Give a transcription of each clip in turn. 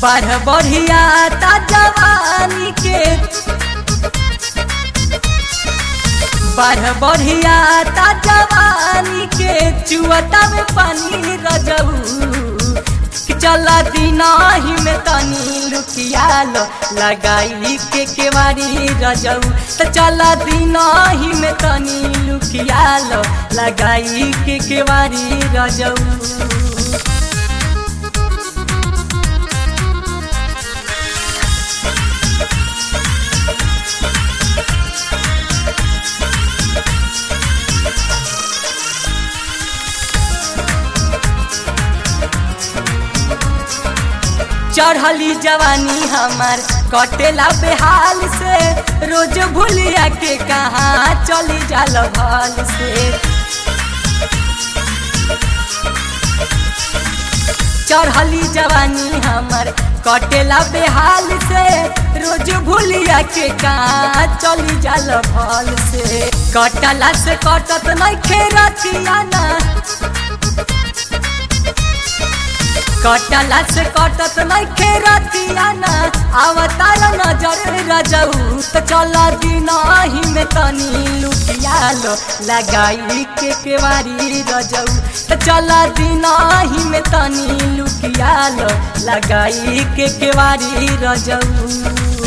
बढ़ बढ़िया ता जवानी के बढ़ बढ़िया ता जवानी के चुअता में पानी रजऊ कि चला दिनाही में तनी लुकियाल लगाई के केवारी रजऊ त चला दिनाही में तनी लुकियाल लगाई के केवारी रजऊ चढ़ली जवानी हमार कटेला बेहाल से रोज भूलिया के कहाँ चली जाल भल से चढ़ली जवानी हमार कटेला बेहाल से रोज भूलिया के कहाँ चली जाल भल से कटला से कटत नहीं खेरतिया ना कटला से कटत नहीं खेरतिया ना अवतार नजर रजऊ तो चल दिनाही में तनी लुटियाल लगाई के केवारी रजऊ तो चल दिनाही में तनी लुटियाल लगाई के केवारी रजऊ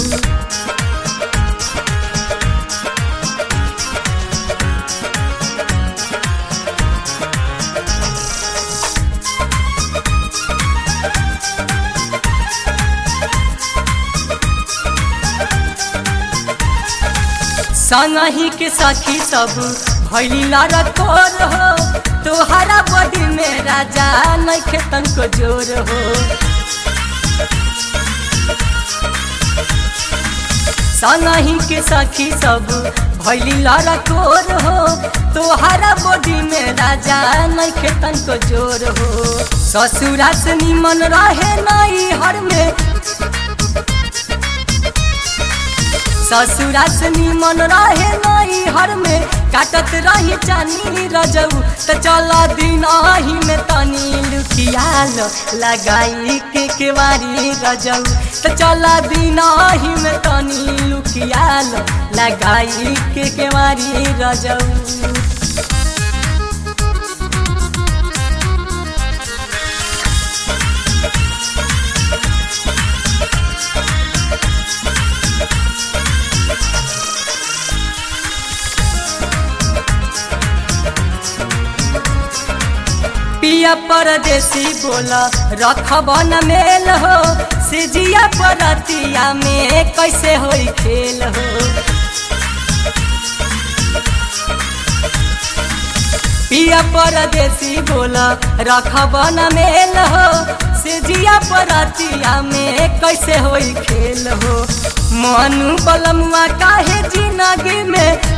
संगही के सखी सब भैली लड़कोर हो तोहरा बॉडी में राजा नखे तनको जोर हो संगही के सखी सब भैली लड़कोर हो तोहरा बॉडी में राजा नखे तनको जोर हो ससुरा से निमन रहे नई हर में ससुरा से निमन रहे नई हर में काटत रही चानी रजऊ त चल दिनाही में तनी लुकियाल लगाई के केवारी रजऊ त चल दिनाही में तनी लुकियाल लगाई के केवारी रजऊ पिया परदेसी बोला रखब न मेल हो सिजिया परतिया में कैसे होई खेल हो पिया परदेसी बोला रखब न मेल हो सिजिया परतिया में कैसे होई खेल हो मनु बलमुआ काहे जिंदगी में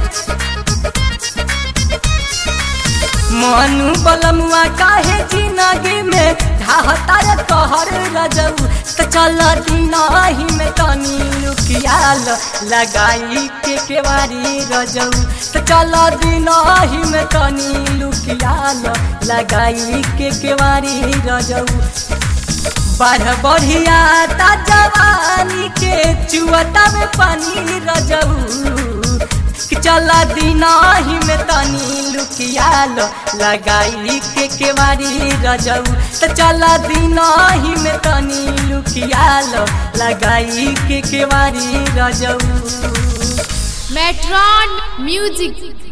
मनु बलमुआ काहे जिंदगी में ढाहतार कहर रजऊ त चल दिनाही में तनी लुकियाल लगाई के केवारी रजऊ त चल दिनाही में तनी लुकियाल लगाई के केवारी रजऊ बढ़ बढ़िया ता जवानी के चुअता में पानी रजऊ कि चला दिनाही में तनी लुकियाल लगाई के केवारी रजऊ त चला दिनाही में तनी लुकियाल लगाई के केवारी रजऊ मेट्रॉन म्यूजिक